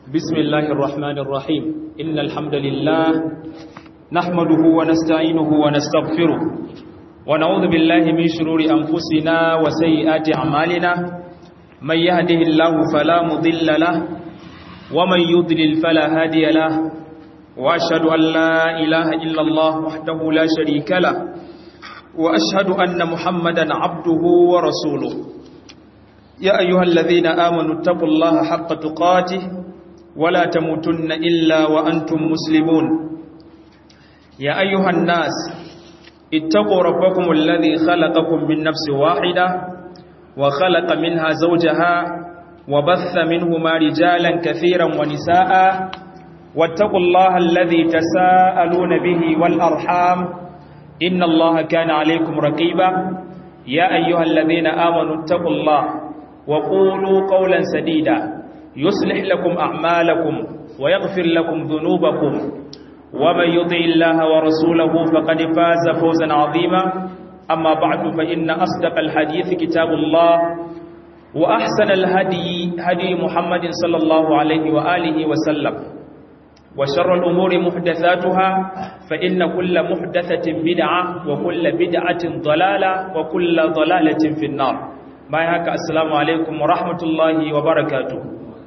بسم الله الرحمن الرحيم إن الحمد لله نحمده ونستعينه ونستغفره ونعوذ بالله من شرور أنفسنا وسيئات أعمالنا من يهده الله فلا مضل له ومن يضلل فلا هادي له وأشهد أن لا إله إلا الله وحده لا شريك له وأشهد أن محمدا عبده ورسوله يا أيها الذين آمنوا اتقوا الله حق تقاته ولا تموتن إلا وأنتم مسلمون يا أيها الناس اتقوا ربكم الذي خلقكم من نفس واحدة وخلق منها زوجها وبث منهما رجالا كثيرا ونساء واتقوا الله الذي تساءلون به والأرحام إن الله كان عليكم رقيبا يا أيها الذين آمنوا اتقوا الله وقولوا قولا سديدا يصلح لكم أعمالكم ويغفر لكم ذنوبكم ومن يطع الله ورسوله فقد فاز فوزا عظيما أما بعد فإن أصدق الحديث كتاب الله وأحسن الهدي هدي محمد صلى الله عليه وآله وسلم وشر الأمور محدثاتها فإن كل محدثة بدعة وكل بدعة ضلالة وكل ضلالة في النار ما يهك السلام عليكم ورحمة الله وبركاته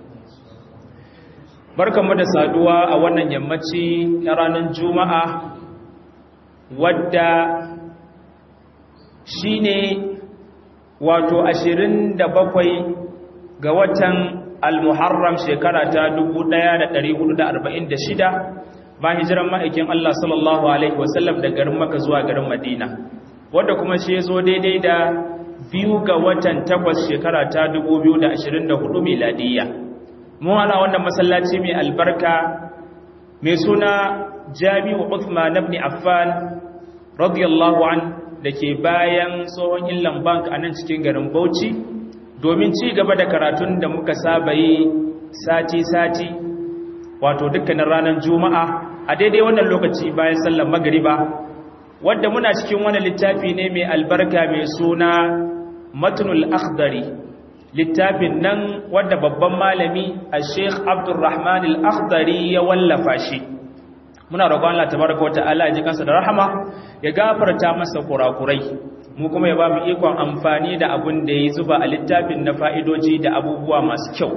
barkanmu da saduwa a wannan yammaci na ranar juma'a wadda shine wato 27 ga watan al-muharram shekara ta 1446 ba hijiran ma'aikin Allah sallallahu alaihi wasallam da garin maka zuwa garin madina wadda kuma shi zo daidai da biyu ga watan takwas shekara ta 2024 miladiyya mun ana wannan masallaci mai albarka mai suna jami'u Uthman ibn Affan radiyallahu an dake bayan tsohon Inland Bank a nan cikin garin Bauchi domin ci gaba da karatun da muka saba yi sati-sati wato dukkanin ranar Juma'a a daidai wannan lokaci bayan sallar magariba wadda muna cikin wani littafi ne mai albarka mai suna Matnul Akhdari littafin nan wadda babban malami a sheikh abdurrahman al-akhdari ya wallafa shi muna roƙon Allah tabaraka wata'ala ya ji kansa da rahama ya gafarta masa kurakurai mu kuma ya ba mu ikon amfani da abun da ya zuba a littafin na fa'idoji da abubuwa masu kyau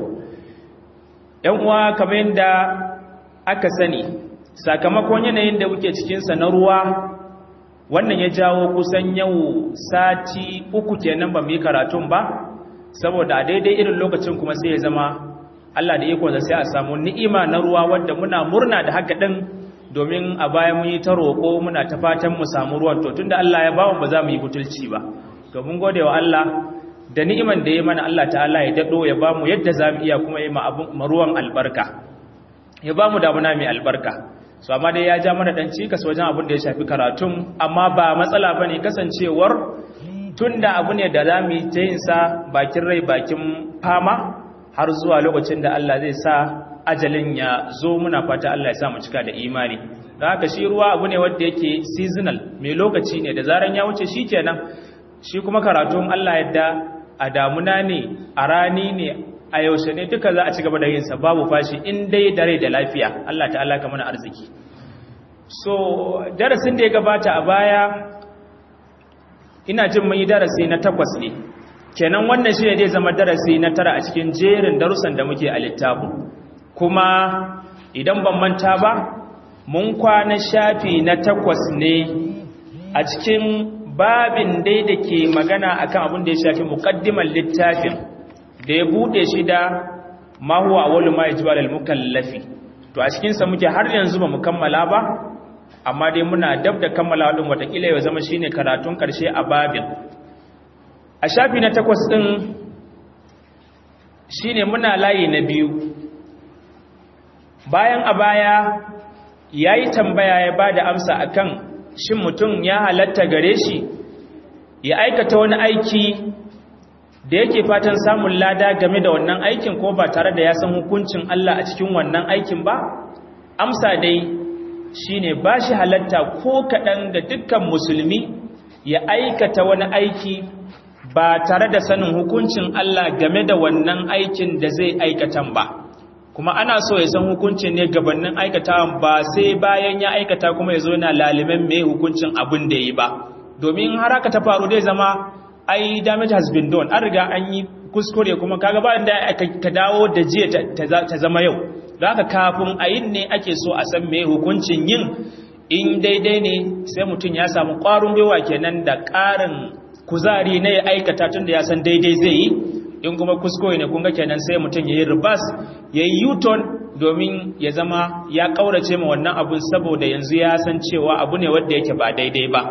‘yan uwa kamar yadda aka sani sakamakon yanayin da muke cikinsa na ruwa wannan ya jawo kusan yau sati uku kenan ba mu yi karatun ba saboda a daidai irin lokacin kuma sai ya zama Allah da ikonsa sai a samu ni'ima na ruwa wadda muna murna da haka din domin a baya mun yi ta roƙo muna ta fatan mu samu ruwan to tunda Allah ya bamu ba za mu yi butulci ba to mun gode wa Allah da ni'iman da ya mana Allah ta'ala ya dado ya bamu yadda za mu iya kuma yi ma ruwan albarka ya bamu damuna mai albarka so amma dai ya ja mana dan cikas wajen abin da ya shafi karatun amma ba matsala bane kasancewar tunda abu ne da za mu yi ta yin sa bakin rai bakin fama har zuwa lokacin da Allah zai sa ajalin ya zo muna fata Allah ya sa mu cika da imani da haka shi ruwa abu ne wanda yake seasonal mai lokaci ne da zaran ya wuce shi kenan shi kuma karatun Allah yadda a damuna ne a rani ne a yaushe ne duka za a ci gaba da yin sa babu fashi in dai da rai da lafiya Allah ta'ala ka mana arziki so darasin da ya gabata a baya ina jin mun yi darasi na takwas ne kenan wannan shi ne zai zama darasi na tara a cikin jerin darussan da muke a littafin kuma idan ban manta ba mun kwana shafi na takwas ne a cikin babin dai da ke magana akan abin da ya shafi muqaddimar littafin da ya bude shi da ma huwa awwalu ma yajibu al mukallafi to a cikin sa muke har yanzu ba mu kammala ba amma dai muna dab da kammala wadin watakila ya zama shine karatun karshe a babin a shafi na takwas din shine muna layi na biyu bayan a baya yayi tambaya ya bada amsa akan shin mutum ya halatta gare shi ya aikata wani aiki da yake fatan samun lada game da wannan aikin ko ba tare da ya san hukuncin Allah a cikin wannan aikin ba amsa dai shine ba shi halatta ko kaɗan ga dukkan musulmi ya aikata wani aiki ba tare da sanin hukuncin Allah game da wannan aikin da zai aikatan ba kuma ana so ya san hukuncin ne gabanin aikata ba sai bayan ya aikata kuma ya zo yana laliman mai hukuncin abin da yi ba domin har haka ta faru dai zama ai damage has been done an riga an yi kuskure kuma kaga ba da ka dawo da jiya ta zama yau da haka kafin a yin ne ake so a san mai hukuncin yin in daidai ne sai mutum ya samu ƙwarin gwiwa kenan da ƙarin kuzari na ya aikata tun da ya san daidai zai yi in kuma kuskure ne kunga kenan sai mutum ya yi ribas ya yi yuton domin ya zama ya ƙaurace ma wannan abun saboda yanzu ya san cewa abu ne wadda yake ba daidai ba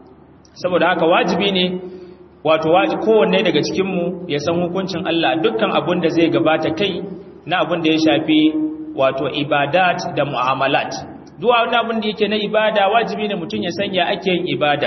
saboda haka wajibi ne wato kowanne daga cikinmu ya san hukuncin Allah dukkan abun da zai gabata kai na abun da ya shafi wato ibadat da mu'amalat duwa wani abin da yake na ibada wajibi ne mutum ya sanya ake yin ibada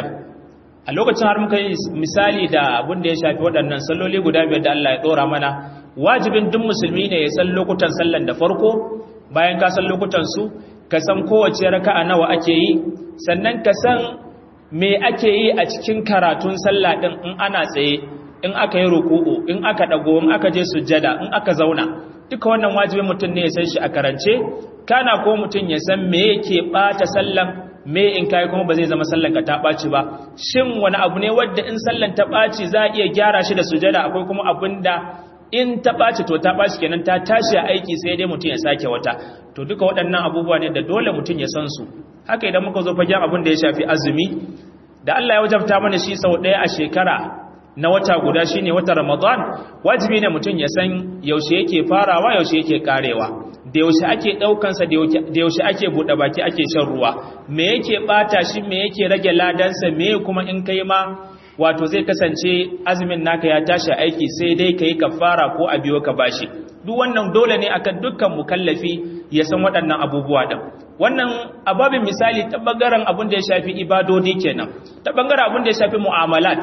a lokacin har muka yi misali da abin da ya shafi waɗannan salloli guda biyar da Allah ya ɗora mana wajibin duk musulmi ne ya san lokutan sallan da farko bayan ka san lokutan su ka san kowace raka'a nawa ake yi sannan ka san me ake yi a cikin karatun sallah din in ana tsaye in aka yi ruku'u in aka dago in aka je sujjada in aka zauna duka wannan wajibin mutum ne ya san shi a karance kana ko mutum ya san me yake bata sallan me in kai kuma ba zai zama sallan ka ta baci ba shin wani abu ne wanda in sallan ta baci za a iya gyara shi da sujada akwai kuma abin da in ta baci to ta baci kenan ta tashi a aiki sai dai mutum ya sake wata to duka waɗannan abubuwa ne da dole mutum ya san su haka idan muka zo fagen abin da ya shafi azumi da Allah ya wajabta mana shi sau ɗaya a shekara na wata guda shine wata Ramadan wajibi ne mutum ya san yaushe yake farawa yaushe yake karewa da yaushe ake daukansa da yaushe ake bude baki ake shan ruwa me yake bata shi me yake rage ladansa me kuma in kai ma wato zai kasance azumin naka ya tashi aiki sai dai kai kafara ko a biyo ka bashi duk wannan dole ne akan dukkan mukallafi ya san waɗannan abubuwa din wannan ababin misali ta bangaren abin da ya shafi ibadodi kenan ta bangaren abin da ya shafi mu'amalat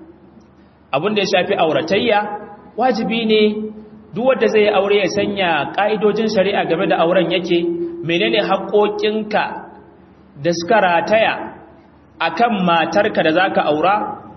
abin da ya shafi auratayya wajibi ne duk wanda zai aure ya sanya ka'idojin shari'a game da auren yake menene haƙoƙinka da suka rataya akan matarka da zaka aura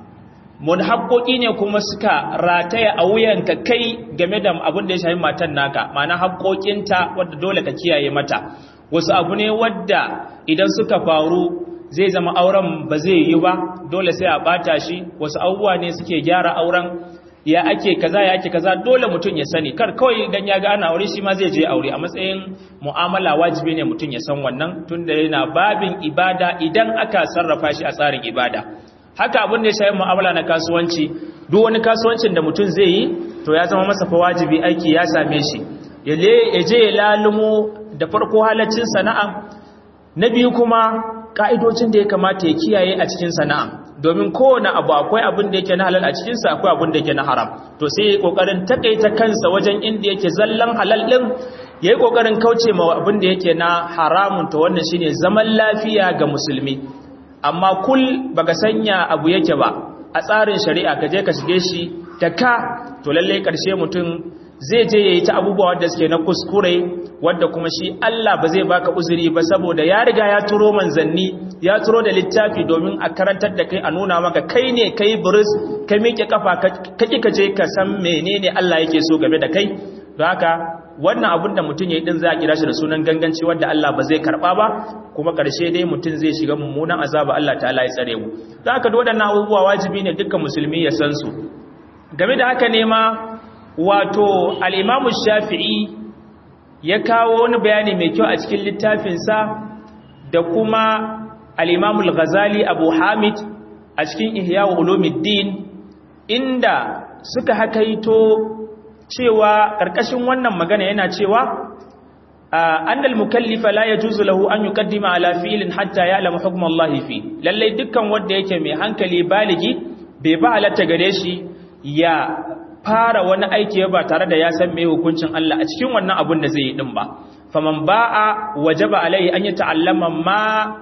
mun haƙoƙi ne kuma suka rataya a wuyanka kai game da abin da ya shafi matan naka ma'ana haƙoƙinta wadda dole ka kiyaye mata wasu abu ne wadda idan suka faru zai zama auren ba zai yi ba dole sai a bata shi wasu abubuwa ne suke gyara auren ya ake kaza ya ake kaza dole mutum ya sani kar kawai idan ya ga ana aure shi ma zai je aure a matsayin mu'amala wajibi ne mutum ya san wannan tunda yana babin ibada idan aka sarrafa shi a tsarin ibada haka abin da ya shafi mu'amala na kasuwanci duk wani kasuwancin da mutum zai yi to ya zama masa fa wajibi aiki ya same shi ya je ya lalumo da farko halaccin sana'a na biyu kuma ka'idocin da ya kamata ya kiyaye a cikin sana'a domin kowane abu akwai abin da yake na halal a cikinsa akwai abin da yake na haram to sai ya kokarin takaita kansa wajen inda yake zallan halal din ya yi kokarin kauce ma abin da yake na haramun to wannan shine zaman lafiya ga musulmi amma kul baka sanya abu yake ba a tsarin shari'a ka je ka shige shi ta ka to lallai karshe mutum zai je yayi ta abubuwa wanda suke na kuskure wanda kuma shi Allah ba zai baka uzuri ba saboda ya riga ya turo manzanni ya turo da littafi domin a karantar da kai a nuna maka kai ne kai buris ka miƙe kafa ka ki ka je ka san menene Allah yake so game da kai don haka wannan abun da mutum ya yi din za a kira shi da sunan ganganci wanda Allah ba zai karba ba kuma ƙarshe dai mutum zai shiga mummunan azaba Allah ta'ala ya tsare mu don haka waɗannan abubuwa wajibi ne dukkan musulmi ya san su game da haka ne ma wato al'imamu shafi'i ya kawo wani bayani mai kyau a cikin littafinsa da kuma al'imamu al-ghazali abu hamid a cikin ihya ulumuddin inda suka hakaito cewa ƙarƙashin wannan magana yana cewa annal mukallifa la yajuzu lahu an yuqaddima ala fi'lin hatta ya'lamu hukm Allah fi lalle dukkan wanda yake mai hankali baligi bai ba halatta gare shi ya fara wani aiki ba tare da ya san me hukuncin Allah a cikin wannan abun da zai yi din ba faman ba'a wajaba alaihi an yata'allama ma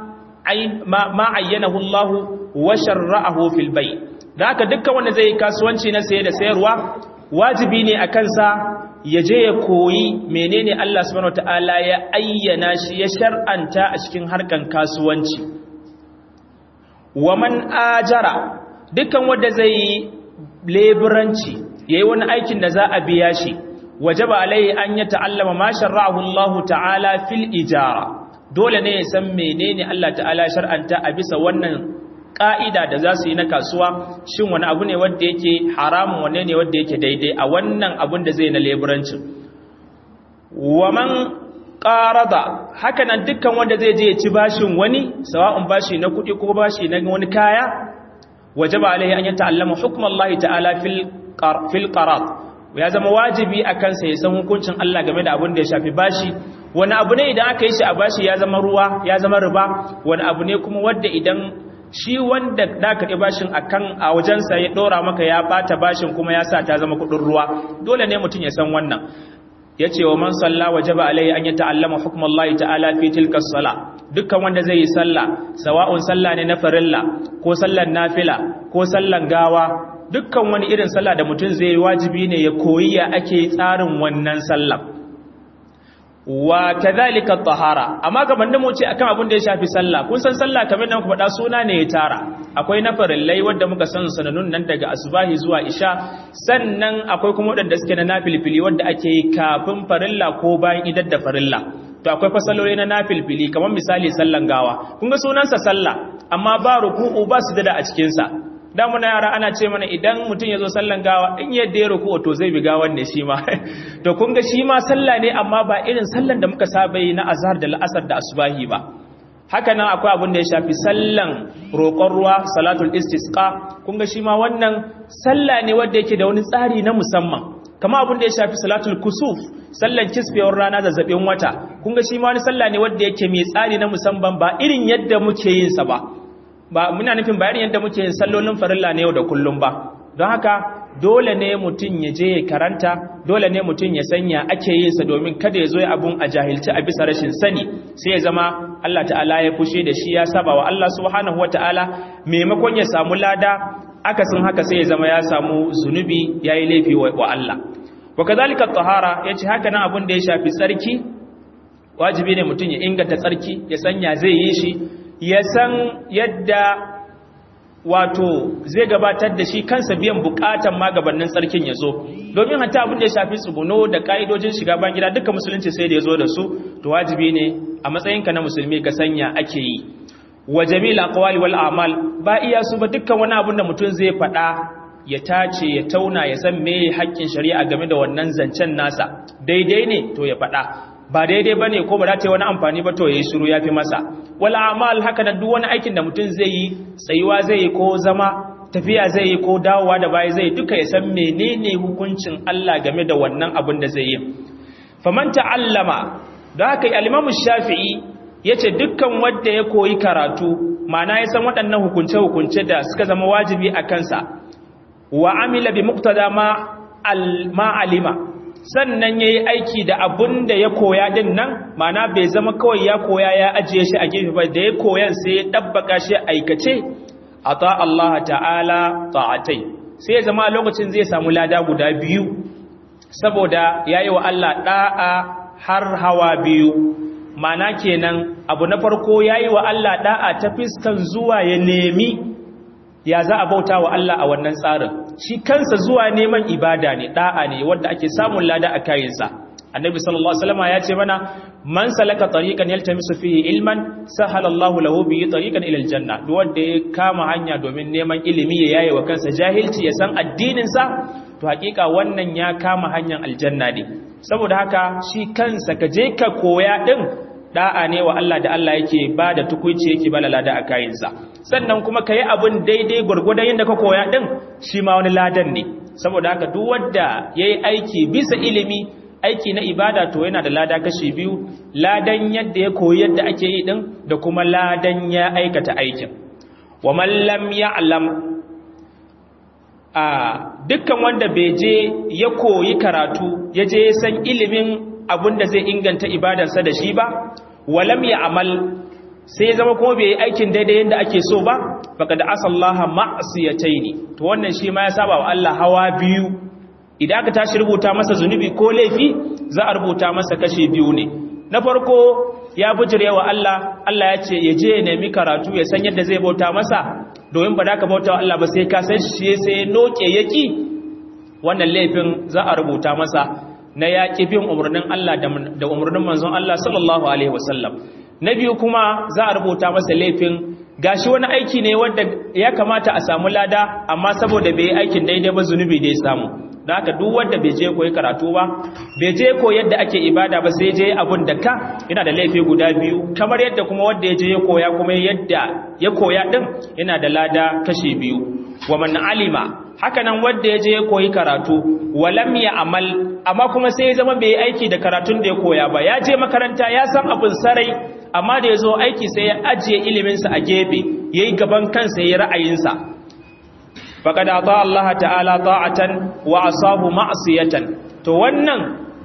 ma ayyanahu Allah wa sharra'ahu fil bay da haka dukkan wanda zai yi kasuwanci na saye da sayarwa wajibi ne a kansa ya je ya koyi menene Allah subhanahu wataala ya ayyana shi ya shar'anta a cikin harkan kasuwanci wa man ajara dukkan wanda zai yi leburanci ya yi wani aikin da za a biya shi wajaba alaihi an ya ta'allama ma shar'ahu Allah ta'ala fil ijara dole ne ya san menene Allah ta'ala shar'anta a bisa wannan ka'ida da za su yi na kasuwa shin wani abu ne wanda yake haramun wanne ne wanda yake daidai a wannan abun da zai na leburancin wa man qarada haka nan dukkan wanda zai je ya ci bashin wani sawa'un bashi na kuɗi ko bashi na wani kaya wajaba alaihi an yata'allama hukmallahi ta'ala fil fil qarat ya zama wajibi a kansa ya san hukuncin Allah game da abin da ya shafi bashi wani abu ne idan aka yi shi a bashi ya zama ruwa ya zama riba wani abu ne kuma wadda idan shi wanda da ka ɗi bashin akan a wajensa ya ɗora maka ya bata bashin kuma ya sa ta zama kuɗin ruwa dole ne mutum ya san wannan ya ce wa man salla wajaba alaihi an ya ta'allama hukmullahi ta'ala fi tilka sala dukkan wanda zai yi sallah sawa'un sallah ne na farilla ko sallan nafila ko sallan gawa dukkan wani irin sallah da mutum zai wajibi ne ya koyi ya ake tsarin wannan sallah wa kadhalika tahara amma gaban da mu ce akan abin da ya shafi sallah kun san sallah kamar da muka faɗa suna ne ya tara akwai na farillai wanda muka san sananun nan daga asubahi zuwa isha sannan akwai kuma wadanda suke na nafilfili wanda ake yi kafin farilla ko bayan idar da farilla to akwai fasaloli na nafilfili kamar misali sallan gawa kun ga sunansa sallah amma ba ruku'u ba su dada a cikin sa da muna yara ana ce mana idan mutum ya zo sallan gawa in yadda ya ruku to zai bi gawan ne shi ma to kun ga shi ma sallah ne amma ba irin sallan da muka saba yi na azhar da la'asar da asubahi ba haka nan akwai abin da ya shafi sallan roƙon ruwa salatul istisqa kun ga shi ma wannan sallah ne wanda yake da wani tsari na musamman kama abin da ya shafi salatul kusuf sallan kisfewar rana da zaɓen wata kun ga shi ma wani sallah ne wanda yake mai tsari na musamman ba irin yadda muke yin sa ba ba muna nufin bayanin yadda muke yin sallolin farilla ne yau da kullum ba don haka dole ne mutum ya je ya karanta dole ne mutum ya sanya ake yin sa domin kada ya zo ya abun a jahilci a bisa rashin sani sai ya zama Allah ta'ala ya fushe da shi ya saba wa Allah subhanahu wata'ala maimakon ya samu lada akasin haka sai ya zama ya samu zunubi yayi laifi wa Allah wa kadhalika at-tahara yace haka nan abun da ya shafi tsarki wajibi ne mutum ya inganta tsarki ya sanya zai yi shi ya san yadda wato zai gabatar da shi kansa biyan bukatan magabannin tsarkin ya zo domin hata abin da ya shafi tsuguno da ka'idojin shiga ban gida duka musulunci sai da ya zo da su to wajibi ne a matsayinka na musulmi ka sanya ake yi wa jamil aqwali wal a'mal ba iya su ba dukkan wani abin da mutum zai faɗa ya tace ya tauna ya san me haƙƙin shari'a game da wannan zancen nasa daidai ne to ya faɗa ba daidai bane ko ba za ta yi wani amfani ba to yayi shiru yafi masa wal a'mal haka da duk wani aikin da mutum zai yi tsayuwa zai yi ko zama tafiya zai yi ko dawowa da baya zai duka ya san menene hukuncin Allah game da wannan abin da zai yi faman ta'allama da haka al-Imam Shafi'i yace dukkan wanda ya koyi karatu ma'ana ya san waɗannan hukunce hukunce da suka zama wajibi a kansa wa amila bi muqtada ma al-ma'alima sannan ya yi aiki da abun da ya koya din nan mana bai zama kawai ya koya ya ajiye shi a gefe ba da ya koyan sai ya ɗabbaka shi aikace a ta Allah ta'ala ta'atai sai ya zama lokacin zai samu lada guda biyu saboda ya yi wa Allah ɗa'a har hawa biyu mana kenan abu na farko ya yi wa Allah ɗa'a ta fiskan zuwa ya nemi ya za a bauta wa Allah a wannan tsarin shi kansa zuwa neman ibada ne da'a ne wanda ake samun lada a kayansa annabi sallallahu alaihi wasallam ya ce mana man salaka tariqan yaltamisu fihi ilman sahala Allahu lahu bihi tariqan ila aljanna duk wanda ya kama hanya domin neman ilimi ya yaye wa kansa jahilci ya san addinin sa to hakika wannan ya kama hanyar aljanna ne saboda haka shi kansa ka je ka koya din da'a ne wa Allah da Allah yake ba da tukuici yake ba lada a kayansa sannan kuma ka yi abin daidai gwargwadon yadda ka koya ɗin shi ma wani ladan ne saboda haka duk wadda ya yi aiki bisa ilimi aiki na ibada to yana da lada kashi biyu ladan yadda ya koyi yadda ake yi ɗin da kuma ladan ya aikata aikin wa mallam ya alam a dukkan wanda bai je ya koyi karatu ya je san ilimin abin da zai inganta ibadarsa da shi ba walam ya amal sai zama kuma bai yi aikin daidai yadda ake so ba baka da asallaha ma'asiyataini to wannan shi ma ya saba wa Allah hawa biyu idan aka tashi rubuta masa zunubi ko laifi za a rubuta masa kashe biyu ne na farko ya bujire wa Allah Allah ya ce ya je ya nemi karatu ya san yadda zai bauta masa domin ba da ka bauta wa Allah ba sai ka san shi sai noke yaki wannan laifin za a rubuta masa na yaƙi bin umarnin Allah da umarnin manzon Allah sallallahu alaihi wasallam na biyu kuma za a rubuta masa laifin gashi wani aiki ne wanda ya kamata a samu lada amma saboda bai aikin daidai ba zunubi da ya samu da haka duk wanda bai je koyi karatu ba bai je koyi yadda ake ibada ba sai je abun da ka yana da laifi guda biyu kamar yadda kuma wanda ya je ya koya kuma yadda ya koya din yana da lada kashi biyu wa man alima haka nan wanda ya je ya koyi karatu walam ya amal amma kuma sai ya zama bai yi aiki da karatun da ya koya ba ya je makaranta ya san abin sarai amma da ya zo aiki sai ya ajiye iliminsa a gefe ya yi gaban kansa ya yi ra'ayinsa faƙad a ta Allah ta'ala ta'atan wa asabu ma'asiyatan to wannan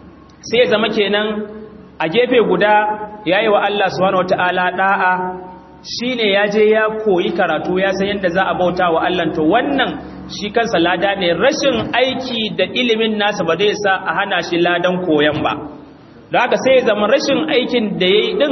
sai zama kenan a gefe guda ya yi wa Allah subhanahu wata'ala ɗa'a shi ne ya je ya koyi karatu ya san yadda za a bauta wa Allah to wannan shi kansa lada ne rashin aiki da ilimin nasa ba zai sa a hana shi ladan koyon ba da haka sai zama rashin aikin da ya yi ɗin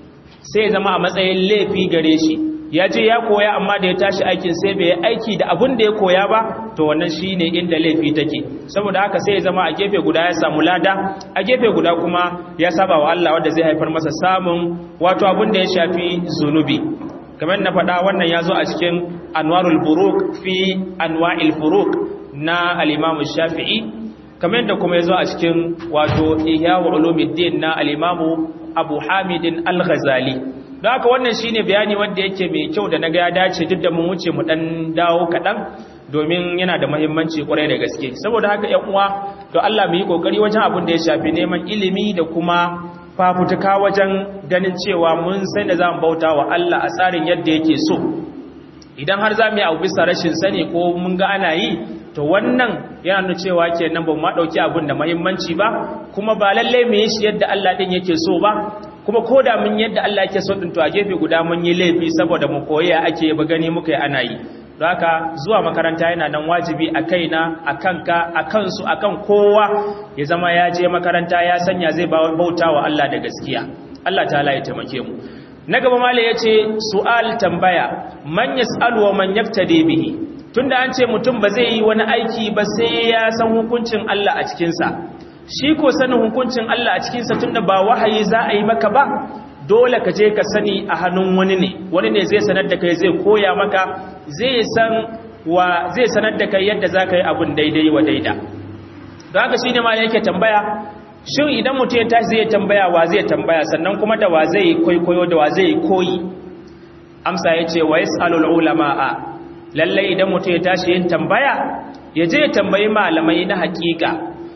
sai zama a matsayin laifi gare shi ya je ya koya amma da ya tashi aikin sai bai aiki da abun da ya koya ba to wannan shine inda laifi take saboda haka sai ya zama a gefe guda ya samu lada a gefe guda kuma ya saba wa Allah wanda zai haifar masa samun wato abun da ya shafi zunubi kamar na faɗa wannan ya zo a cikin anwarul buruk fi anwa'il furuk na al-imam shafi'i kamar da kuma ya zo a cikin wato ihya ulumuddin na al-imam abu hamidin al-ghazali don haka wannan shine bayani wanda yake mai kyau da naga ya dace duk da mun wuce mu dan dawo kaɗan domin yana da mahimmanci kwarai da gaske saboda haka yan uwa to Allah mu yi kokari wajen abin da ya shafi neman ilimi da kuma fafutuka wajen ganin cewa mun sai da zamu bauta wa Allah a tsarin yadda yake so idan har za mu yi abu bisa rashin sani ko mun ga ana yi to wannan yana nuna cewa kenan ba mu dauki abin da muhimmanci ba kuma ba lalle mu yi shi yadda Allah din yake so ba kuma koda mun yadda Allah yake so din to a gefe guda mun yi laifi saboda mu koyi ake ba gani muka yi ana yi don haka zuwa makaranta yana nan wajibi a kaina a kanka a kansu a kan kowa ya zama ya je makaranta ya sanya zai bauta wa Allah da gaskiya Allah ta ya taimake mu na gaba mala ya ce su'al tambaya man yas'alu wa man yaftadi bihi tunda an ce mutum ba zai yi wani aiki ba sai ya san hukuncin Allah a cikinsa shi ko sanin hukuncin Allah a cikinsa tunda ba wahayi za a yi maka ba dole ka je ka sani a hannun wani ne wani ne zai sanar da kai zai koya maka zai san wa zai sanar da kai yadda za ka yi abin daidai wa daida don haka shi ne ma yake tambaya shin idan mutum ya tashi zai tambaya wa zai tambaya sannan kuma da wa zai kwaikwayo da wa zai koyi amsa ya ce wa yas'alul ulama'a lallai idan mutum ya tashi yin tambaya ya je ya tambayi malamai na hakika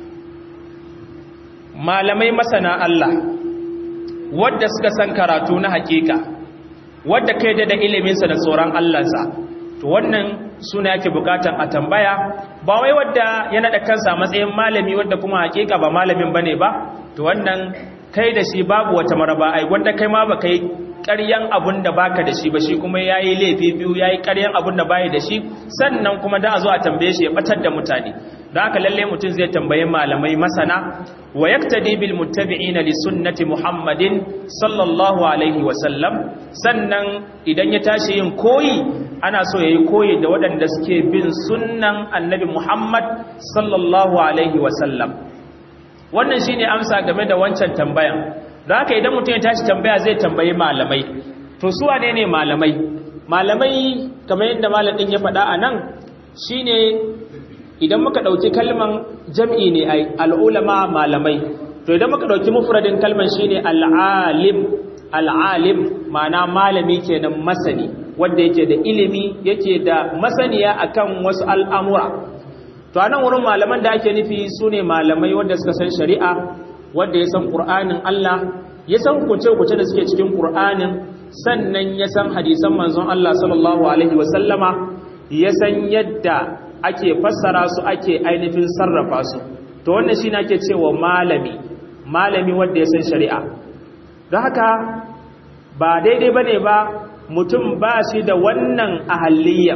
malamai masana Allah wadda suka san karatu na hakika wadda kai da iliminsa da tsoron Allahnsa to wannan suna yake bukatan a tambaya ba wai wadda ya naɗa kansa matsayin malami wadda kuma hakika ba malamin bane ba to wannan kai da shi babu wata maraba ai wanda kai ma ba kai ƙaryan abun da baka da shi ba shi kuma yayi laifi biyu yayi ƙaryan abun da bai da shi sannan kuma da a zo a tambaye shi ya batar da mutane don haka lalle mutum zai tambayi malamai masana wa yaktadi bil muttabi'ina li sunnati muhammadin sallallahu alaihi wa sallam sannan idan ya tashi yin koyi ana so yayi koyi da waɗanda suke bin sunnan annabi muhammad sallallahu alaihi wa sallam wannan shine amsa game da wancan tambayan don haka idan mutum ya tashi tambaya zai tambayi malamai to su wane ne malamai malamai kamar yadda malamin ya faɗa a nan shine idan muka ɗauki kalman jam'i ne ai al'ulama malamai to idan muka ɗauki mufradin kalman shine al'alim al'alim ma'ana malami kenan masani wanda yake da ilimi yake da masaniya akan wasu al'amura to a nan wurin malaman da ake nufi su ne malamai wanda suka san shari'a wanda ya san ƙur'anin Allah ya san kuce-kuce da suke cikin ƙur'anin sannan ya san hadisan manzon Allah sallallahu alaihi wasallama ya san yadda ake fassara su ake ainihin sarrafa su to wannan shi ake cewa malami malami wanda ya san shari'a don haka ba daidai bane ba mutum ba shi da wannan ahalliyya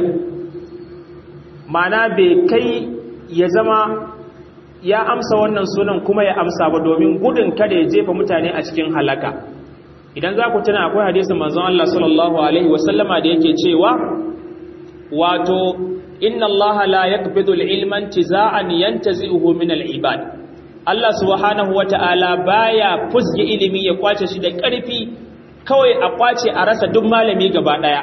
mana bai kai ya zama ya amsa wannan sunan kuma ya amsa ba domin gudun kada ya jefa mutane a cikin halaka idan za ku tuna akwai hadisin manzon Allah sallallahu alaihi wasallama da yake cewa wato inna allaha la yaqbidu al-ilma intiza'an yantazi'uhu min al-ibad Allah subhanahu wata'ala baya fusge ilimi ya kwace shi da ƙarfi kawai a kwace a rasa duk malami gaba daya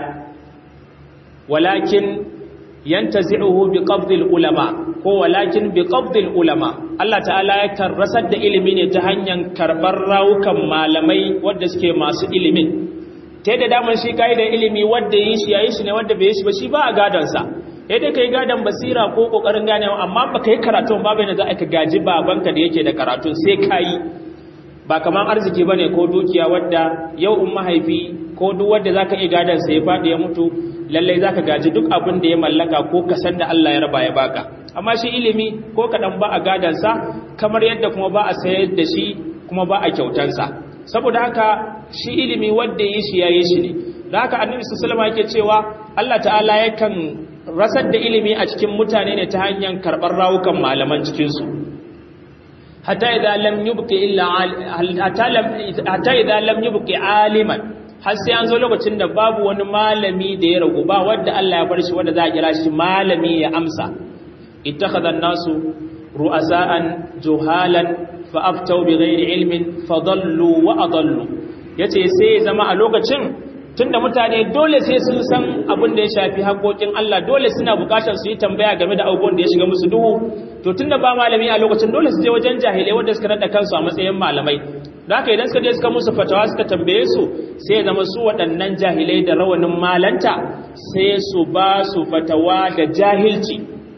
walakin yantazi'uhu biqabdil ulama ko walakin biqabdil ulama Allah ta'ala ya karrasar da ilimi ne ta hanyar karbar rawukan malamai wanda suke masu ilimin ta da daman shi kai da ilimi wanda yi shi yayi shi ne wanda bai yi shi ba shi ba a gadon sa sai dai kai gadon basira ko kokarin ganewa amma baka yi karatu ba bai da za ka gaji babanka da yake da karatu sai kai ba kaman arziki bane ko dukiya wadda yau in mahaifi ko duk wanda zaka iya gadon sa ya fadi ya mutu lallai zaka gaji duk abin da ya mallaka ko kasan da Allah ya raba ya baka amma shi ilimi ko kadan ba a gadon sa kamar yadda kuma ba a sayar da shi kuma ba a kyautan sa saboda haka shi ilimi wanda yi shi yayi shi ne da haka annabi sallallahu alaihi yake cewa Allah ta'ala yakan rasar da ilimi a cikin mutane ne ta hanyar karbar rawukan malaman cikin su hatta idza lam yubqi illa hatta lam hatta idza lam yubqi aliman har sai an zo lokacin da babu wani malami da ya ragu ba wanda Allah ya bar shi wanda za a kira shi malami ya amsa ittakhadha an-nasu ru'asa'an juhalan fa aftau bighairi ilmin fadallu wa adallu yace sai zama a lokacin tunda mutane dole sai sun san abin da ya shafi haƙoƙin Allah dole suna buƙatar su yi tambaya game da abubuwan da ya shiga musu duhu to tunda ba malami a lokacin dole su je wajen jahilai wanda suka nada kansu a matsayin malamai da haka idan suka je suka musu fatawa suka tambaye su sai zama su waɗannan jahilai da rawanin malanta sai su ba su fatawa da jahilci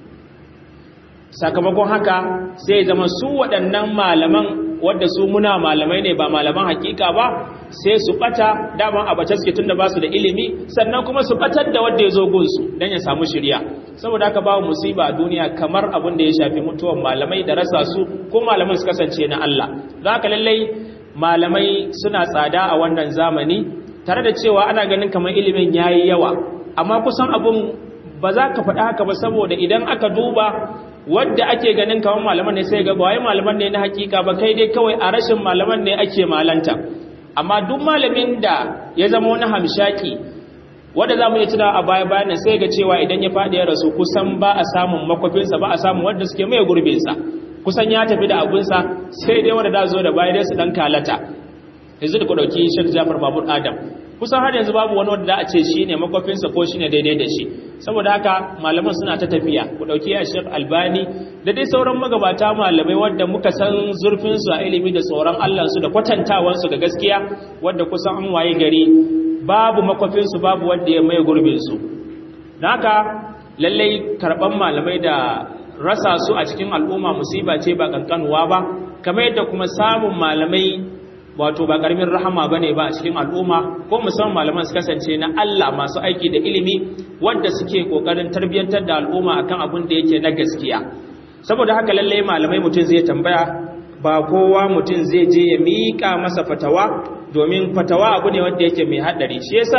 sakamakon haka sai zama su waɗannan malaman wadda su muna malamai ne ba malaman hakika ba sai su bata daman abace suke tunda ba su da ilimi sannan kuma su batar da wanda ya zo gunsu don ya samu shirya saboda haka babu musiba a duniya kamar abin da ya shafi mutuwan malamai da rasa su ko malaman su kasance na Allah za ka lallai malamai suna tsada a wannan zamani tare da cewa ana ganin kamar ilimin yayi yawa amma kusan abun ba za ka faɗa haka ba saboda idan aka duba wadda ake ganin kamar malaman ne sai ga ba wai malaman ne na hakika ba kai dai kawai a rashin malaman ne ake malanta amma duk malamin da ya zama wani hamshaki wanda za mu yi tunawa a baya bayan sai ga cewa idan ya faɗi ya rasu kusan ba a samun makwafinsa ba a samun wanda suke mai gurbinsa kusan ya tafi da abunsa sai dai wanda da zo da baya dai su dan kalata yanzu da ku ɗauki shek jafar babur adam kusan har yanzu babu wani wanda a ce shi ne makwafinsa ko shi ne daidai da shi saboda haka malaman suna ta tafiya ku ɗauki ya shek albani da dai sauran magabata malamai wadda muka san zurfinsu a ilimi da tsoron allansu da kwatantawansu ga gaskiya wadda kusan an waye gari babu makwafinsu babu wadda ya mai gurbinsu da haka lallai karɓan malamai da rasa su a cikin al'umma musiba ce ba kankanuwa ba kamar yadda kuma samun malamai wato ba karamin rahama bane ba a cikin al'umma ko musamman malaman su kasance na Allah masu aiki da ilimi wanda suke kokarin tarbiyyantar da al'umma akan abin da yake na gaskiya saboda haka lalle malamai mutum zai tambaya ba kowa mutum zai je ya mika masa fatawa domin fatawa abu ne wanda yake mai hadari shi yasa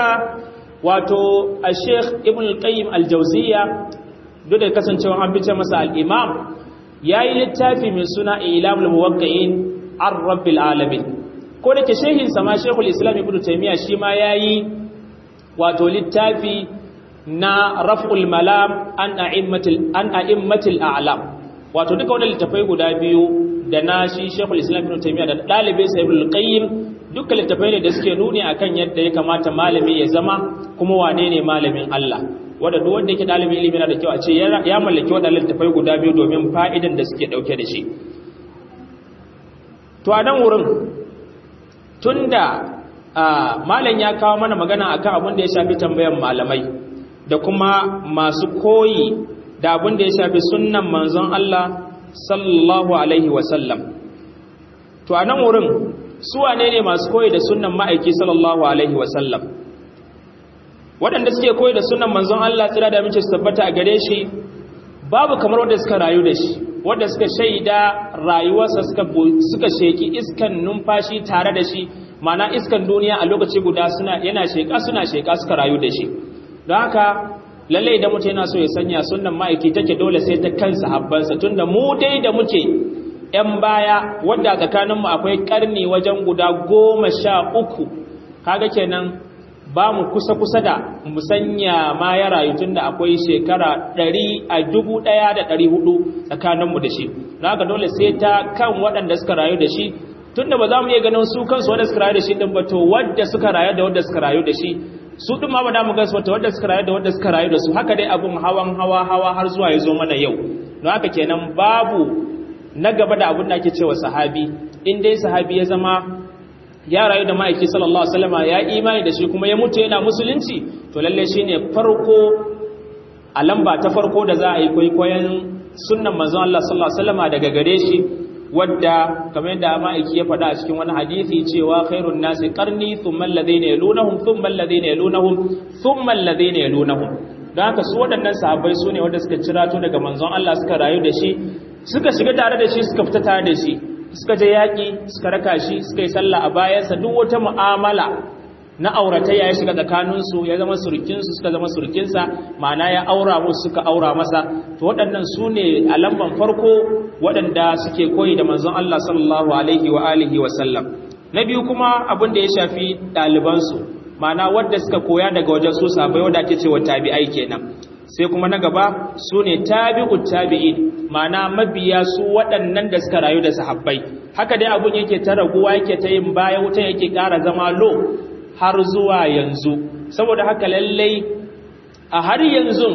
wato a Sheikh Ibn al-Qayyim al-Jawziyya duk da kasancewa an bice masa al-Imam yayi littafi mai suna Ilamul Muwaqqi'in ar-Rabbil Alamin ko da ke shehin sama shekul islam ibn taimiyya shi ma ya yi wato littafi na raf'ul malam an a'immatil a'lam wato duka wadda littafai guda biyu da na shi shekul islam ibn taimiyya da ɗalibin sa ibn qayyim duka littafai ne da suke nuni akan yadda ya kamata malami ya zama kuma wane ne malamin Allah wanda duk wanda yake ɗalibin ilimi na da kyau a ce ya mallaki waɗannan littafai guda biyu domin fa'idan da suke ɗauke da shi to a nan wurin tunda malam ya kawo mana magana akan abin da ya shafi tambayan malamai da kuma masu koyi da abin da ya shafi sunnan manzon Allah sallallahu alaihi wasallam to a nan wurin su wane ne masu koyi da sunnan ma'aiki sallallahu alaihi wasallam waɗanda suke koyi da sunnan manzon Allah tsira da mace su tabbata a gare shi babu kamar wanda suka rayu da shi wanda suka shaida rayuwarsa suka suka sheki iskan numfashi tare da shi mana iskan duniya a lokaci guda suna yana sheka suna sheka suka rayu da shi don haka lalle idan mutum yana so ya sanya sunnan ma'aiki take dole sai ta kansa habbansa tunda mu dai da muke yan baya wanda tsakaninmu akwai karni wajen guda goma sha uku kaga kenan ba mu kusa-kusa da musanya ma ya rayu tun da akwai shekara ɗari a dubu ɗaya da ɗari hudu tsakaninmu da shi don haka dole sai ta kan waɗanda suka rayu da shi tunda ba za mu iya ganin su kansu wanda suka rayu da shi din ba to wadda suka rayu da wadda suka rayu da shi su din ma ba da mu gansu wata wadda suka rayu da wadda suka rayu da su haka dai abun hawan hawa hawa har zuwa ya zo mana yau don haka kenan babu na gaba da abun da ake cewa sahabi in dai sahabi ya zama ya rayu da ma'aiki sallallahu alaihi wasallam ya imani da shi kuma ya mutu yana musulunci to lalle shine farko a lamba ta farko da za a yi kwaikwayon sunnan manzon Allah sallallahu alaihi wasallam daga gare shi wadda kamar yadda ma'aiki ya faɗa a cikin wani hadisi cewa khairun nasi qarni thumma alladhina yalunahum thumma alladhina yalunahum thumma alladhina yalunahum don haka su waɗannan sahabbai su ne wanda suka cirato daga manzon Allah suka rayu da shi suka shiga tare da shi suka fita tare da shi suka je yaƙi suka raka shi suka yi sallah a bayansa duk wata mu'amala na auratayya ya shiga tsakaninsu ya zama surukinsu suka zama surukinsa ma'ana ya aura musu suka aura masa to waɗannan su ne a lamban farko waɗanda suke koyi da manzon Allah sallallahu alaihi wa alihi wa sallam na biyu kuma abin da ya shafi ɗalibansu ma'ana wadda suka koya daga wajen su sabai wadda ake cewa tabi'ai kenan sai kuma na gaba su ne tabi'ut tabi'in ma'ana mabiya su waɗannan da suka rayu da sahabbai haka dai abun yake ta raguwa yake ta yin baya wutan yake ƙara zama lo har zuwa yanzu saboda haka lallai a har yanzu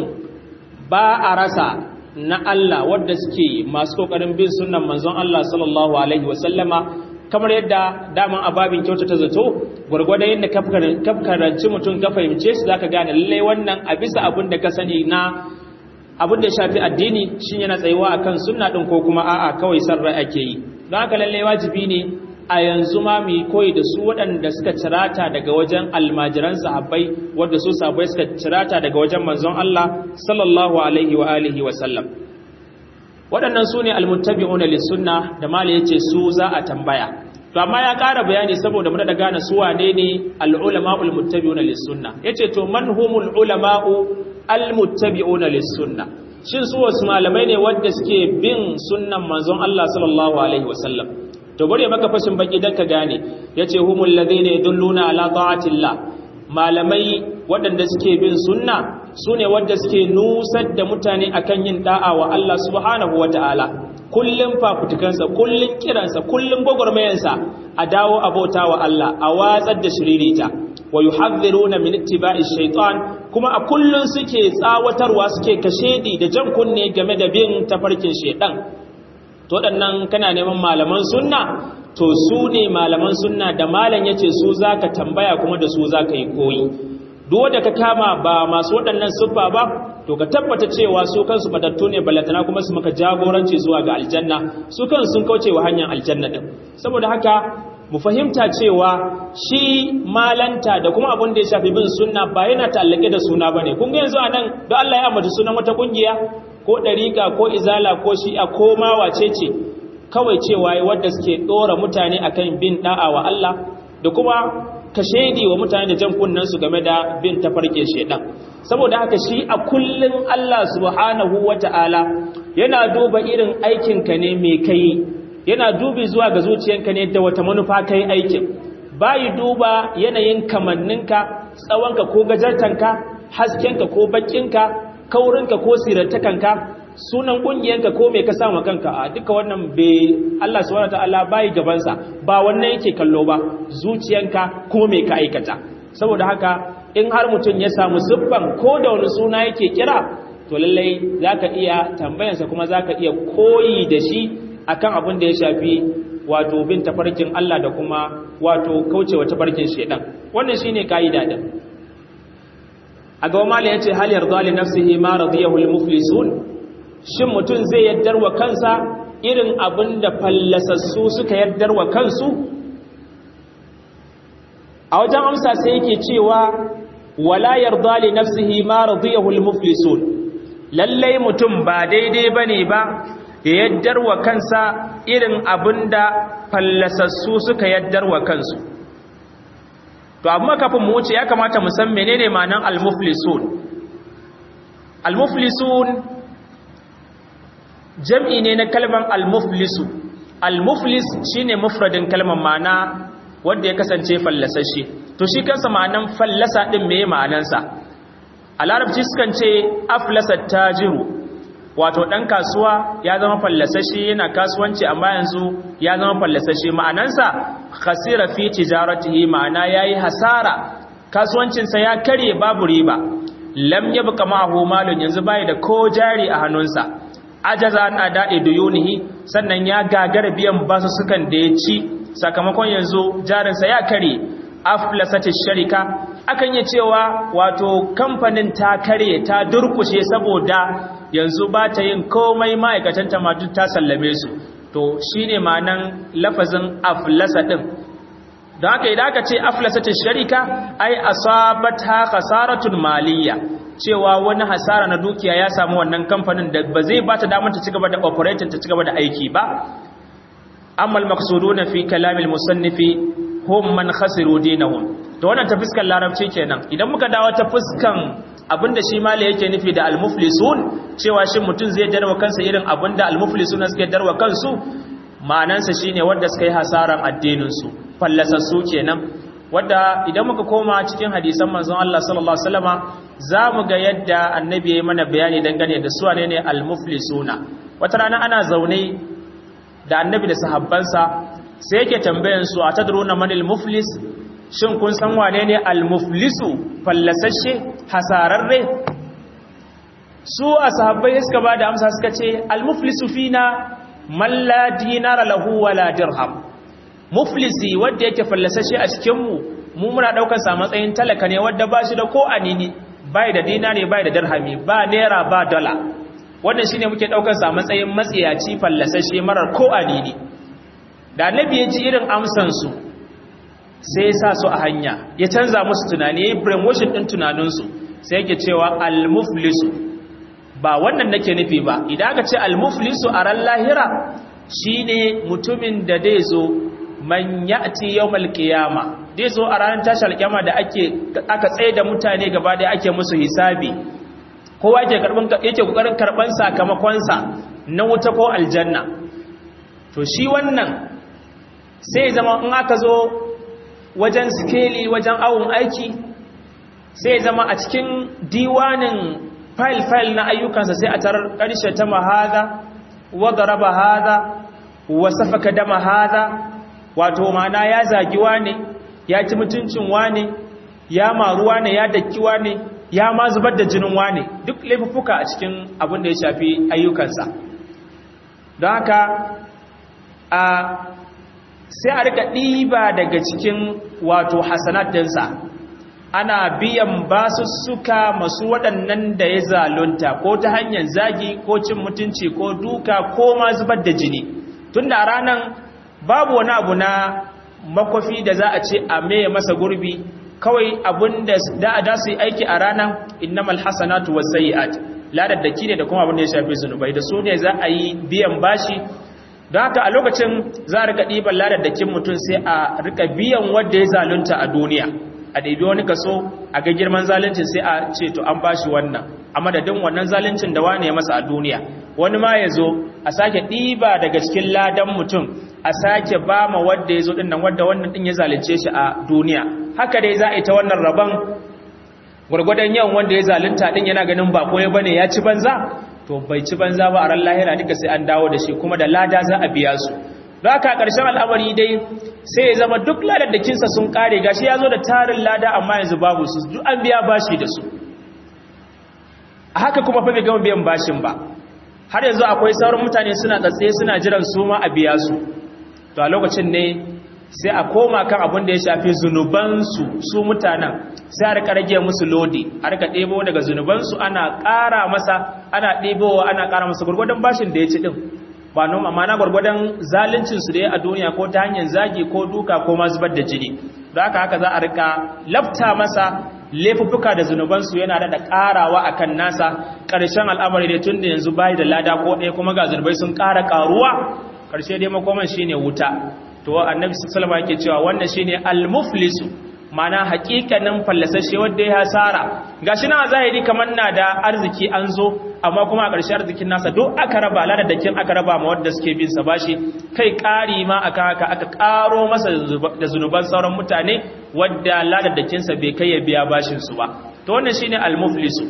ba a rasa na Allah wadda suke masu kokarin bin sunnan manzon Allah sallallahu alaihi wasallama kamar yadda daman ababin kyauta ta zato gwargwadon yadda kafkaranci mutum ka fahimce shi zaka gane lallai wannan a bisa abin da ka sani na abin da ya shafi addini shi yana tsayuwa akan sunna din ko kuma a'a kawai sarra ake yi don haka lallai wajibi ne a yanzu ma mu yi koyi da su waɗanda suka cirata daga wajen almajiran sahabbai wadda su sahabbai suka cirata daga wajen manzon Allah sallallahu alaihi wa alihi wa sallam waɗannan su ne almuttabi'una lissunna da mala yace su za a tambaya to amma ya ƙara bayani saboda mu da gane su wane ne al-ulama'ul muttabi'una lissunna yace to man humul ulama'u al-muttabi'una lissunna shin su wasu malamai ne wanda suke bin sunnan manzon Allah sallallahu alaihi wa sallam to bari maka fashin baki dan ka gane yace humul ladina yadulluna ala ta'atillah malamai waɗanda suke bin sunna sune wanda suke nusar da mutane akan yin da'a wa Allah subhanahu wataala kullum fafutukansa kullum kiransa kullum gwagwarmayansa a dawo abota wa Allah a watsar da shiririta wa yuhadhiruna min ittiba'i shaytan kuma a kullum suke tsawatarwa suke kashedi da jan kunne game da bin tafarkin shaytan to waɗannan kana neman malaman sunna to su ne malaman sunna da malam yace su zaka tambaya kuma da su zaka yi koyi duk wanda ka kama ba masu waɗannan siffa ba to ka tabbata cewa su kansu batattu ne ballatana kuma su maka jagoranci zuwa ga aljanna su kansu sun kauce wa hanyar aljanna din saboda haka mu fahimta cewa shi malanta da kuma abin da ya shafi bin sunna ba yana ta'allake da suna bane kun ga yanzu anan don Allah ya ambaci sunan wata kungiya ko ɗariƙa ko izala ko shi'a ko ma wace ce kawai cewa wadda suke ɗora mutane akan bin ɗa'a wa Allah da kuma ka shaidi wa mutane da jan kunnensu game da bin tafarkin shaidan saboda haka shi a kullum Allah subhanahu wata'ala yana duba irin aikinka ne mai kai yana dubi zuwa ga zuciyanka ne da wata manufa kai aikin bayi duba yanayin kamanninka tsawonka ko gajartanka haskenka ko bakinka kaurinka ko sirartakanka sunan kungiyanka ko mai ka samu kanka a duka wannan bai Allah subhanahu wataala bai gabansa ba wannan yake kallo ba zuciyanka ko mai ka aikata saboda haka in har mutum ya samu siffan ko da wani suna yake kira to lallai zaka iya tambayansa kuma zaka iya koyi da shi akan abin da ya shafi wato bin tafarkin Allah da kuma wato kaucewa tafarkin shedan wannan shine kaida din a gaba mala ya ce hal yarda li nafsihi ma radiyahu al muflisun shin mutum zai yaddar wa kansa irin abin da fallasassu suka yaddar wa kansu a wajen amsa sai yake cewa wala yarda li nafsihi ma radiyahu al muflisun lallai mutum ba daidai bane ba ya yaddar wa kansa irin abin da fallasassu suka yaddar wa kansu to amma kafin mu wuce ya kamata mu san menene ma'anar al-muflisun al-muflisun jam'i ne na kalmar al-muflisu al-muflis shine mufradin kalmar ma'ana wanda ya kasance fallasashe to shi kansa ma'anan fallasa din meye ma'anansa a larabci sukan ce aflasa tajiru wato ɗan kasuwa ya zama fallasashe yana kasuwanci amma yanzu ya zama fallasashe ma'anansa khasira fi tijaratihi ma'ana yayi hasara kasuwancinsa ya karye babu riba lam yabqa ma'ahu malun yanzu bai da ko jari a hannunsa ajaza an ada'i duyunihi sannan ya gagara biyan basu sukan da ya ci sakamakon yanzu jarinsa ya karye aflasatish sharika akan yi cewa wato kamfanin ta karye ta durkushe saboda yanzu ba ta yin komai ma'aikatanta ma duk ta sallame su to shine ma'anan lafazin aflasa din don haka idan aka ce aflasatin sharika ai asabata khasaratun maliyya cewa wani hasara na dukiya ya samu wannan kamfanin da ba zai bata damar ta cigaba da operating ta cigaba da aiki ba amma al-maqsuduna fi kalamil musannifi hum man khasiru dinahum to wannan ta fuskan larabci kenan idan muka dawo ta fuskan abinda shi mali yake nufi da al-muflisun cewa shin mutum zai darwa kansa irin abinda al-muflisuna suke darwa kansu ma'anansa shine wanda suka yi hasaran addinin su fallasassu kenan wadda idan muka koma cikin hadisan manzon Allah sallallahu alaihi wasallama zamu ga yadda annabi ya yi mana bayani dangane da su ne al-muflisuna wata rana ana zaune da annabi da sahabbansa sai yake tambayan su atadruna manil muflis shin kun san wane ne al-muflisu fallasashe hasararre su ashabbai suka ba da amsa suka ce al-muflisu fina man la dinara lahu wala dirham muflisi wanda yake fallasashe a cikinmu mu muna daukar sa matsayin talaka ne wanda ba shi da ko anini bai da dinari bai da dirhami ba naira ba dala wannan shine muke daukar sa matsayin matsiyaci fallasashe marar ko anini da annabi ya ji irin amsan su sai ya sa su a hanya ya canza musu tunani yayin brainwashing din tunanin su sai yake cewa al-muflisu ba wannan nake nufi ba idan aka ce al-muflisu a ran lahira shine mutumin da dai zo man ya'ti yawmal qiyama dai zo a ranar tashar kiyama da ake aka tsaye da mutane gaba da ake musu hisabi kowa yake karban yake kokarin karban sakamakon sa na wuta ko aljanna to shi wannan sai zama in aka zo wajen skeli wajen awun aiki sai zama a cikin diwanin file file na ayyukansa sai a tarar karshe ta mahada wa daraba hada wa safaka dama hada wato mana ya zagi wane ya ci mutuncin wane ya maru wane ya daki wane ya ma zubar da jinin wane duk laifuffuka a cikin abin da ya shafi ayyukansa don haka a sai a rika ɗiba daga cikin wato hasanat dinsa ana biyan basussuka masu waɗannan da ya zalunta ko ta hanyar zagi ko cin mutunci ko duka ko ma zubar da jini tun da ranar babu wani abu na makwafi da za a ce a maye masa gurbi kawai abin da da su yi aiki a ranar innamal hasanatu wasayyi'at ladaddaki ne da kuma abin da ya shafi zunubai da su ne za a yi biyan bashi don haka a lokacin za a rika ɗiban ladaddakin mutum sai a rika biyan wadda ya zalunta a duniya a ɗabi wani kaso a ga girman zaluncin sai a ce to an bashi wannan a madadin wannan zaluncin da wane ya masa a duniya wani ma ya zo a sake ɗiba daga cikin ladan mutum a sake ba ma wadda ya zo ɗin nan wadda wannan ɗin ya zalunce shi a duniya haka dai za a yi ta wannan rabon gwargwadon yawan wanda ya zalunta ɗin yana ganin ba ko ya bane ya ci banza to bai ci banza ba a ran lahira duka sai an dawo da shi kuma da lada za a biya su don haka ƙarshen al'amari dai sai ya zama duk ladaddakinsa sun ƙare gashi ya zo da tarin lada amma yanzu babu su duk an biya bashi da su a haka kuma fa bai gama biyan bashin ba har yanzu akwai sauran mutane suna tsatse suna jiran su ma a biya su to a lokacin ne sai a koma kan abin da ya shafi zunubansu su mutanen sai a rika rage musu lodi a rika ɗebo daga zunubansu ana ƙara masa ana ɗebowa ana ƙara masa gwargwadon bashin da ya ci ɗin ba noma mana gwargwadon zaluncinsu da ya a duniya ko ta hanyar zagi ko duka ko ma zubar da jini da haka haka za a rika lafta masa laifuffuka da zunubansu yana da ƙarawa a kan nasa ƙarshen al'amari da tun da yanzu bayi da lada ko ɗaya kuma ga zunubai sun ƙara ƙaruwa ƙarshe dai makoman shine wuta to annabi sallallahu alaihi yake cewa wannan shine al-muflisu mana hakikanin fallasashe wanda ya hasara gashi na zahiri kamar na da arziki an zo amma kuma a ƙarshe arzikin nasa duk aka raba ladadakin aka raba ma wanda suke bin sa bashi kai ƙari ma aka haka aka ƙaro masa da zunuban sauran mutane wadda ladadakin sa bai kai ya biya bashin su ba to wannan shine al-muflisu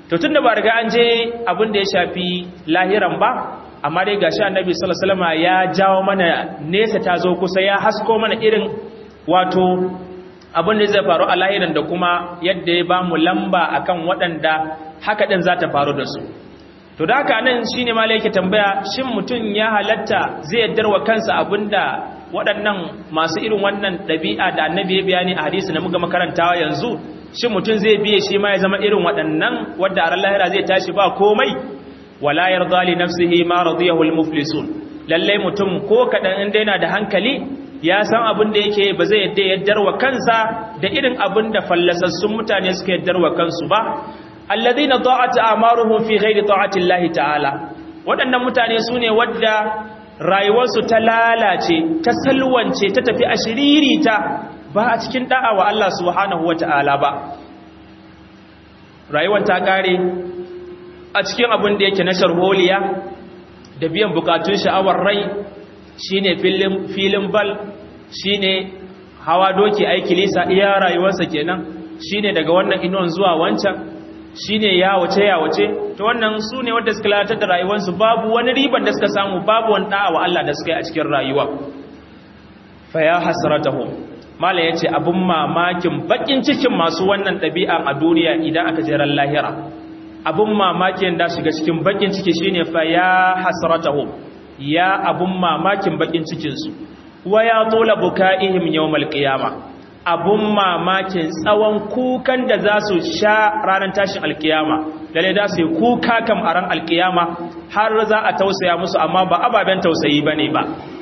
to tunda ba riga an je abin da ya shafi lahiran ba amma dai gashi annabi sallallahu alaihi wasallam ya jawo mana nesa ta zo kusa ya hasko mana irin wato abin da zai faru a lahiran da kuma yadda ya ba mu lamba akan waɗanda haka din za ta faru da su to da haka nan shine ma yake tambaya shin mutum ya halatta zai yaddar wa kansa abinda waɗannan masu irin wannan ɗabi'a da annabi ya bayani a hadisi da muka makarantawa yanzu shin mutum zai biye shi ma ya zama irin waɗannan wadda a ran lahira zai tashi ba komai wala yarda li nafsihi ma radiyahu al-muflisun lalle mutum ko kadan inda yana da hankali ya san abin da yake ba zai yadda yaddar wa kansa da irin abin da fallasassun mutane suka yaddar wa kansu ba alladhina da'at a'maruhum fi ghairi ta'ati Allah ta'ala waɗannan mutane sune wadda rayuwarsu ta lalace ta salwance ta tafi ashiririta ba a cikin da'a wa Allah subhanahu wata'ala ba rayuwar ta kare a cikin abin da yake na sharholiya da biyan bukatun sha'awar rai shine filin filin bal shine hawa doki aiki lisa iya rayuwarsa kenan shine daga wannan inuwan zuwa wancan shine ya wace ya wace to wannan su ne wanda suka lalatar da rayuwarsu babu wani riban da suka samu babu wani da'a wa Allah da suka yi a cikin rayuwa fa ya hasratahum mala yace abun mamakin bakin cikin masu wannan ɗabi'a a duniya idan aka je ran lahira abun mamakin da shiga cikin bakin ciki shine fa ya hasratahum ya abun mamakin bakin cikin su wa ya tola bukaihim yawmal qiyamah abun mamakin tsawon kukan da za su sha ranar tashin alkiyama lalle da su yi kuka kam a ran alkiyama har za a tausaya musu amma ba ababen tausayi ba ne ba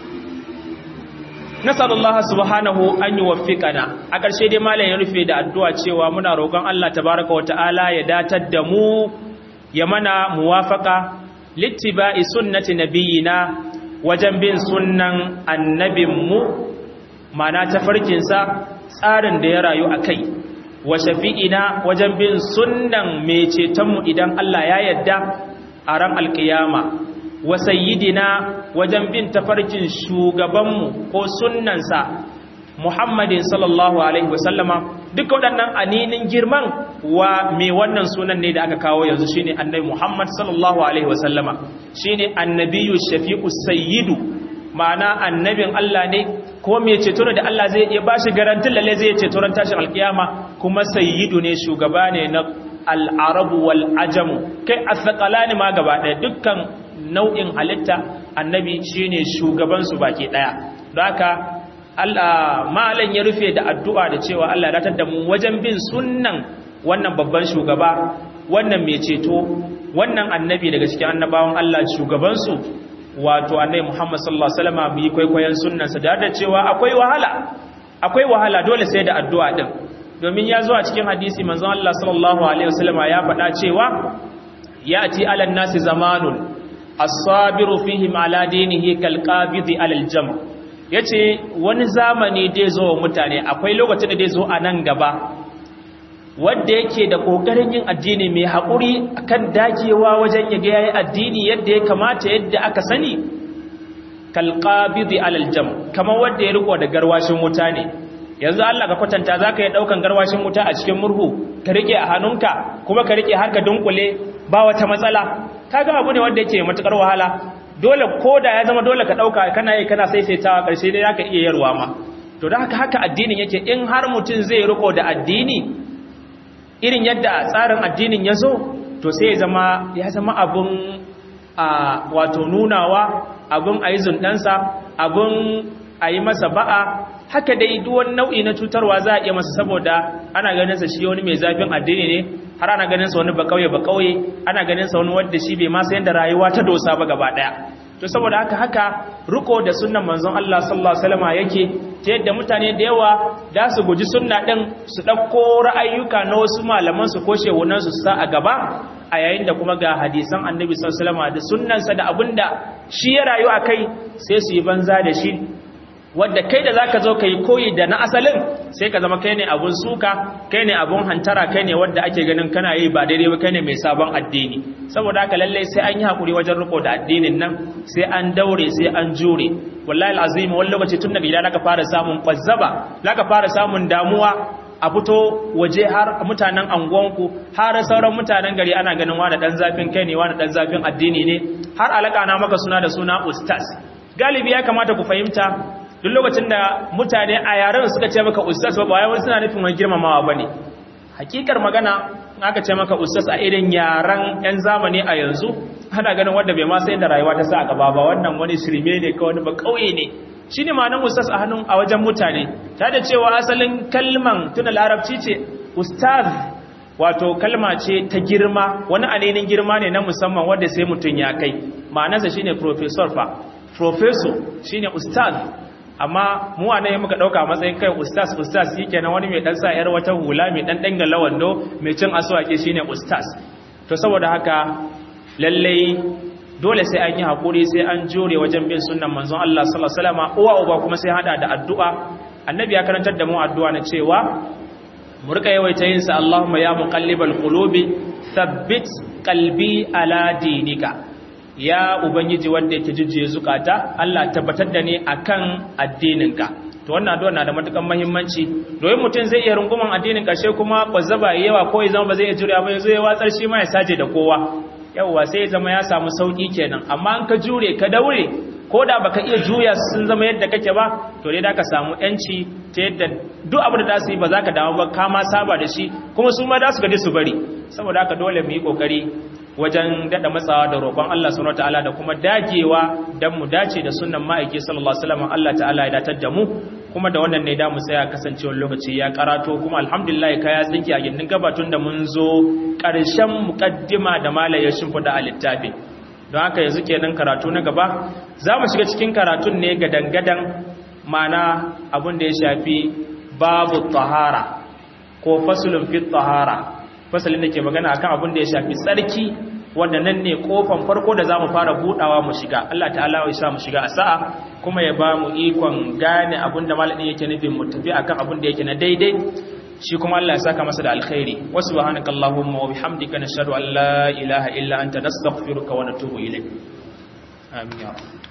nasarar subhanahu an yi wafiƙana a ƙarshe dai malam ya rufe da addu'a cewa muna roƙon Allah tabaraka wata'ala ya datar da mu ya mana muwafaka littiba'i sunnati nabiyina wajen bin sunnan annabinmu mana tafarkinsa tsarin da ya rayu a kai wa shafi'ina wajen bin sunnan mai cetonmu idan Allah ya yadda a ran alkiyama wa sayyidina wajen bin tafarkin shugabanmu ko sunnansa Muhammadin sallallahu alaihi wasallama duk waɗannan aninin girman wa mai wannan sunan ne da aka kawo yanzu shine annabi Muhammad sallallahu alaihi wasallama shine annabiyyu shafi'u sayyidu ma'ana annabin Allah ne ko mai ceto da Allah zai iya bashi garantin lalle zai ceto ran tashin alkiyama kuma sayyidu ne shugaba ne na al-arabu wal ajamu kai asqalani ma gaba ɗaya dukkan nau'in halitta annabi shine shugaban su baki daya don haka Allah malan ya rufe da addu'a da cewa Allah ya datar da mu wajen bin sunnan wannan babban shugaba wannan mai ceto wannan annabi daga cikin annabawan Allah shugaban su wato annabi Muhammad sallallahu alaihi wasallam mu yi kwaikwayon sunnansa da da cewa akwai wahala akwai wahala dole sai da addu'a din domin ya zo a cikin hadisi manzon Allah sallallahu alaihi wasallam ya faɗa cewa ya'ti alan nasi zamanun as-sabiru fihim ala dinihi kal qabidi alal jam yace wani zamani dai zo wa mutane akwai lokacin da dai zo a nan gaba wanda yake da kokarin yin addini mai haƙuri akan dagewa wajen ya ga yayi addini yadda ya kamata yadda aka sani kalqabidi alal jam kamar wanda ya riko da garwashin wuta ne yanzu Allah ka kwatanta zaka yi daukan garwashin wuta a cikin murhu ka rike a hannunka kuma ka rike har ka dunkule ba wata matsala kaga abu ne wanda yake matukar wahala dole koda ya zama dole ka dauka kana yi kana saisaitawa karshe dai zaka iya yarwa ma to da haka haka addinin yake in har mutum zai riko da addini irin yadda tsarin addinin ya zo to sai ya zama ya zama abun a wato nunawa abun a yi zundansa abun a yi masa ba'a haka dai duwan nau'i na cutarwa za a iya masa saboda ana ganinsa shi wani mai zafin addini ne har ana ganinsa wani bakauye bakauye ana ganinsa wani wadda shi bai masa yadda rayuwa ta dosa ba gaba daya to saboda haka haka riko da sunnan manzon Allah sallallahu alaihi wasallam yake ta yadda mutane da yawa da su guji sunna din su dauko ra'ayyuka na wasu malaman su ko shehunan su sa a gaba a yayin da kuma ga hadisan annabi sallallahu alaihi wasallam da sunnansa da abinda shi ya rayu akai sai su yi banza da shi wadda kai da zaka zo kai koyi da na asalin sai ka zama kai ne abun suka kai ne abun hantara kai ne wadda ake ganin kana yi ba daidai ba kai ne mai sabon addini saboda haka lalle sai an yi hakuri wajen riko da addinin nan sai an daure sai an jure wallahi alazim wani lokaci tun daga gida zaka fara samun kwazzaba zaka fara samun damuwa a fito waje har mutanen anguwanku har sauran mutanen gari ana ganin wani dan zafin kai ne wani dan zafin addini ne har alaka na maka suna da suna ustaz galibi ya kamata ku fahimta duk lokacin da mutane a yaren suka ce maka ustaz ba wai suna nufin wani girmamawa bane hakikar magana aka ce maka ustaz a irin yaren yan zamani a yanzu ana ganin wanda bai ma sai da rayuwa ta sa gaba ba wannan wani shirme ne ka wani ba kauye ne shine ma'anar ustaz a hannun a wajen mutane ta da cewa asalin kalman tuna larabci ce ustaz wato kalma ce ta girma wani alinin girma ne na musamman wanda sai mutum ya kai ma'anarsa shine professor fa professor shine ustaz amma mu a nan muka dauka matsayin kai ustaz ustaz shikenan wani mai dan sa yar wata hula mai dan dangala wando mai cin aswaki shine ustaz to saboda haka lalle dole sai an yi hakuri sai an jure wajen bin sunnan manzon Allah sallallahu alaihi wasallam uwa uba kuma sai hada da addu'a annabi ya karantar da mu addu'a na cewa mu rika yawaita yin sa Allahumma ya muqallibal qulubi thabbit qalbi ala dinika ya ubangiji wanda yake jujjuye zukata Allah tabbatar da ni akan addininka to wannan addu'a na da matukan muhimmanci domin mutum zai iya runguman addinin karshe kuma kwazzaba yawa ko ya zama ba zai iya jure ba yanzu ya watsar shi ma ya saje da kowa yawa sai ya zama ya samu sauki kenan amma an ka jure ka daure ko da baka iya juya sun zama yadda kake ba to dai da ka samu yanci ta yadda duk abin da za su yi ba za ka damu ba ka ma saba da shi kuma su ma za su gaji su bari saboda haka dole mu yi kokari wajen dada matsawa da roƙon Allah subhanahu wataala da kuma dagewa dan mu dace da sunnan ma'aiki sallallahu alaihi wasallam Allah ta'ala ya datar da mu kuma da wannan ne da mu tsaya kasancewar lokaci ya karato kuma alhamdulillah kaya tsinki a gindin gabatun da mun zo ƙarshen muqaddima da malayar shimfida a littafi don haka yanzu kenan karatu na gaba za mu shiga cikin karatun ne ga dangadan mana abin da ya shafi babu tahara ko fasulun fi tahara fasalin da ke magana akan abin da ya shafi tsarki wanda nan ne kofan farko da za mu fara budawa mu shiga Allah ta'ala ya sa mu shiga a sa'a kuma ya ba mu ikon gane abin da malamin yake nufin mu tafi akan abin da yake na daidai shi kuma Allah ya saka masa da alkhairi wa subhanaka allahumma wa bihamdika nashhadu an la ilaha illa anta nastaghfiruka wa natubu ilayk amin ya rabb